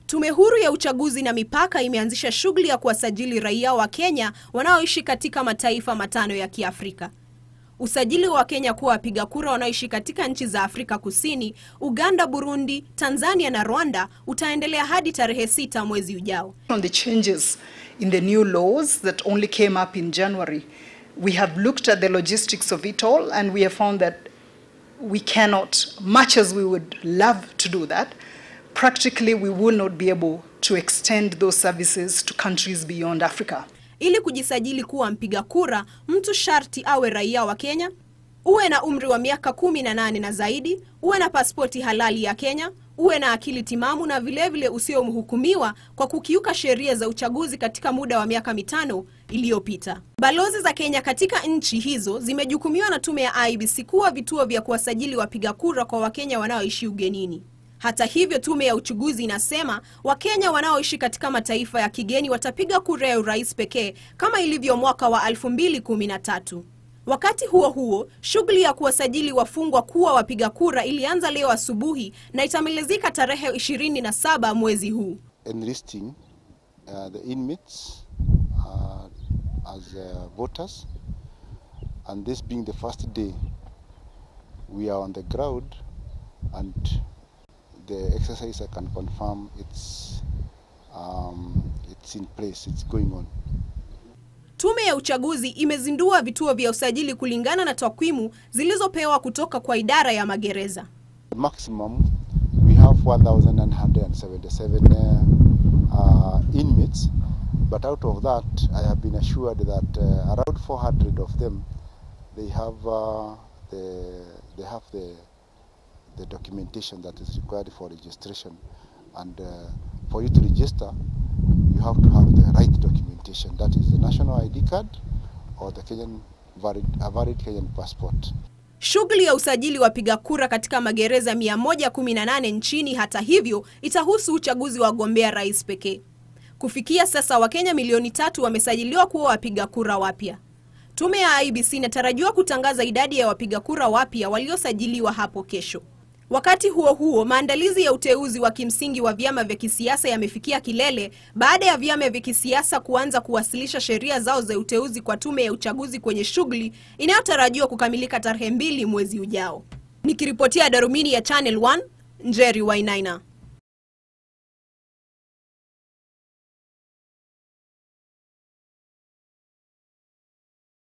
Tume Huru ya Uchaguzi na Mipaka imeanzisha shughuli ya kuwasajili raia wa Kenya wanaoishi katika mataifa matano ya Kiafrika. Usajili wa Kenya kuwa wapiga kura wanaoishi katika nchi za Afrika Kusini, Uganda, Burundi, Tanzania na Rwanda utaendelea hadi tarehe sita mwezi ujao. On the changes in the new laws that only came up in January, we have looked at the logistics of it all and we have found that we cannot, much as we would love to do that, practically we will not be able to extend those services to countries beyond Africa. Ili kujisajili kuwa mpiga kura, mtu sharti awe raia wa Kenya, uwe na umri wa miaka kumi na nane na zaidi, uwe na pasipoti halali ya Kenya, uwe na akili timamu na vilevile usiomhukumiwa kwa kukiuka sheria za uchaguzi katika muda wa miaka mitano iliyopita. Balozi za Kenya katika nchi hizo zimejukumiwa na tume ya IEBC kuwa vituo vya kuwasajili wapiga kura kwa Wakenya wanaoishi ugenini. Hata hivyo, tume ya uchaguzi inasema Wakenya wanaoishi katika mataifa ya kigeni watapiga kura ya urais pekee kama ilivyo mwaka wa 2013. Wakati huo huo, shughuli ya kuwasajili wafungwa kuwa wapiga kura ilianza leo asubuhi na itamalizika tarehe 27 mwezi huu. enlisting uh, the inmates uh, as uh, voters and this being the first day we are on the ground and the exercise I can confirm it's um, it's in place it's going on Tume ya uchaguzi imezindua vituo vya usajili kulingana na takwimu zilizopewa kutoka kwa idara ya magereza. the maximum we have 1977 uh, uh, inmates but out of that I have been assured that uh, around 400 of them they have uh, the they have the the documentation that is required for registration and uh, for you to register you have to have the right documentation that is the national ID card or the Kenyan valid, a valid Kenyan passport Shughuli ya usajili wapiga kura katika magereza 118 nchini, hata hivyo, itahusu uchaguzi wa wagombea rais pekee. Kufikia sasa, Wakenya milioni tatu wamesajiliwa kuwa wapiga kura wapya. Tume ya IEBC inatarajiwa kutangaza idadi ya wapiga kura wapya waliosajiliwa hapo kesho. Wakati huo huo, maandalizi ya uteuzi wa kimsingi wa vyama vya kisiasa yamefikia kilele baada ya vyama vya kisiasa kuanza kuwasilisha sheria zao za uteuzi kwa tume ya uchaguzi kwenye shughuli inayotarajiwa kukamilika tarehe mbili mwezi ujao. Nikiripotia Darubini ya Channel 1, Njeri Wainaina.